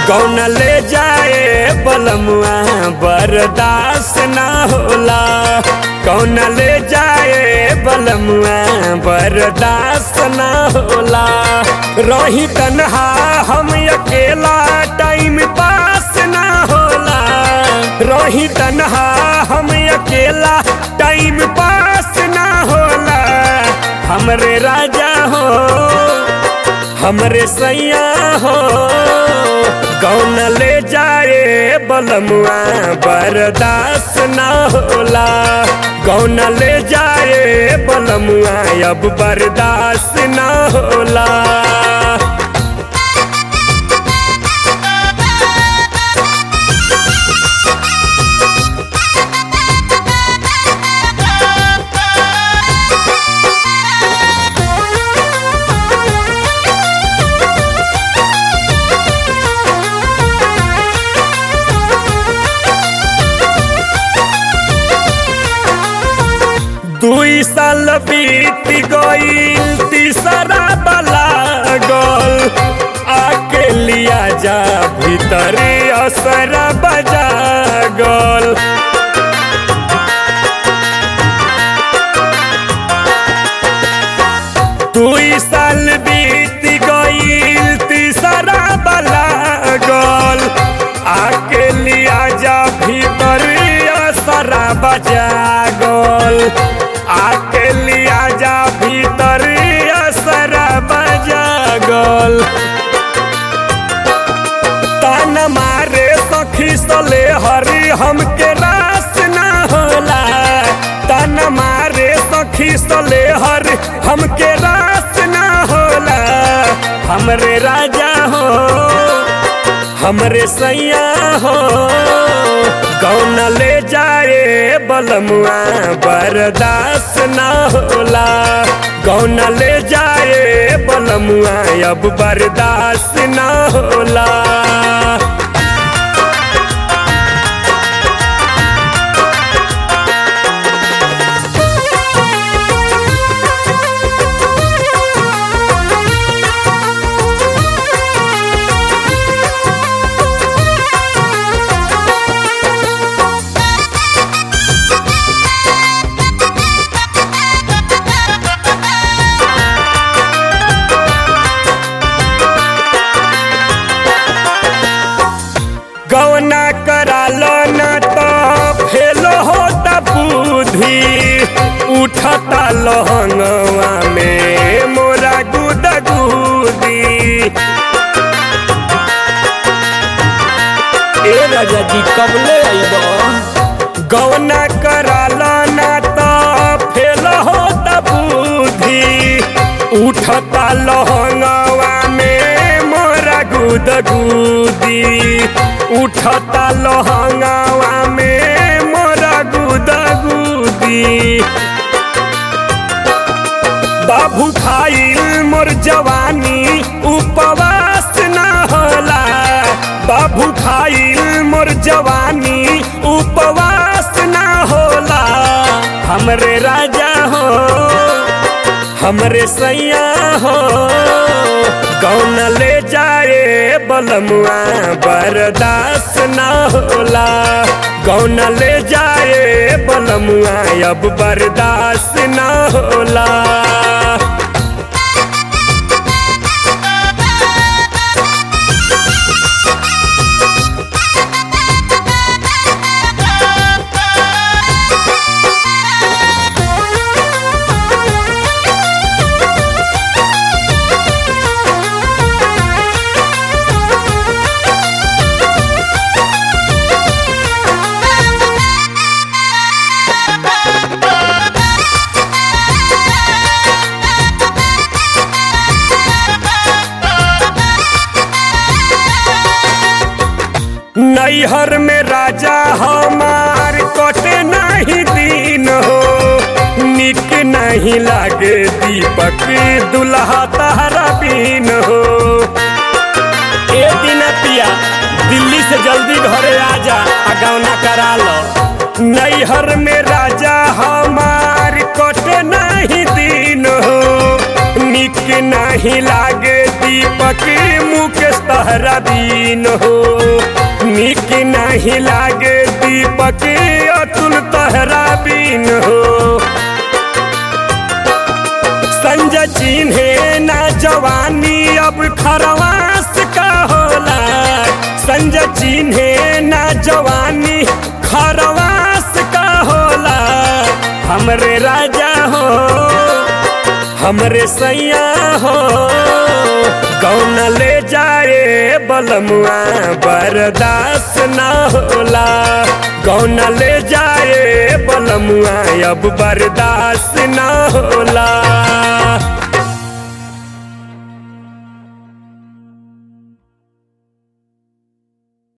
कौन ले जाए बलमुआ बर्दाश्त ना होला कौन ले जाए बलमुआ बर्दाश्त ना होला रही तन्हा हम अकेला टाइम पास ना होला रही तन्हा हम अकेला टाइम पास ना होला हमरे राजा हो हमरे सैया हो कौन ले जाए बलमुआ बर्दाश्त ना होला कौन ले जाए बलमुआ अब बर्दाश्त ना होला दुई साल बीत गईल तीसरा बला गल आके लिया जा भीतर असर बजा गल दुई साल बीत गईल तीसरा बला गल आके लिया जा भीतर असर बजा गल आके लिया जा भीतर असर बजा गल तान मारे सखी सले हरी हमके रास ना होला तान मारे सखी सले हर हमके रास ना होला हमरे राजा हो हमरे सैया हो कौन ले जाए बलमुआ बर्दाश्त ना होला कौन ले जाए बलमुआ अब बर्दाश्त ना होला गौना करालो न तो फेलो होता बुद्धि उठता लहंगवा में मोरा गुद गुदी ए राजा जी कबले आइब गौना करालो न तो फेलो होता बुद्धि उठता लहंगवा में मोरा गुद गुदी उठता लहंगावा में मोरा गुदा गुदी बाबू खाइल मोर जवानी उपवास ना होला बाबू खाइल मोर जवानी उपवास ना होला हमरे राजा हो हमरे सैया हो कौन ले जाए बलमुआ बर्दाश्त ना होला कौन ले जाए बलमुआ अब बर्दाश्त ना होला नैहर में राजा हमार कटे नहीं दिन हो निक नहीं लागे दीपक दुल्हा तारा बीन हो ए दिन पिया दिल्ली से जल्दी घरे आजा आ गौना करा लो नैहर में राजा हमार कटे नहीं दिन हो निक नहीं लागे दीपक मुकेश तहरा बीन हो निक नहीं लागे दीपक अतुल तहरा बीन हो संजय चिन्हे ना जवानी अब खरवास का होला संजय चिन्हे ना जवानी खरवास का होला हमरे राजा हो हमरे सैया हो कौन ले जाए बलमुआ बर्दाश्त ना होला कौन ले जाए बलमुआ अब बर्दाश्त ना होला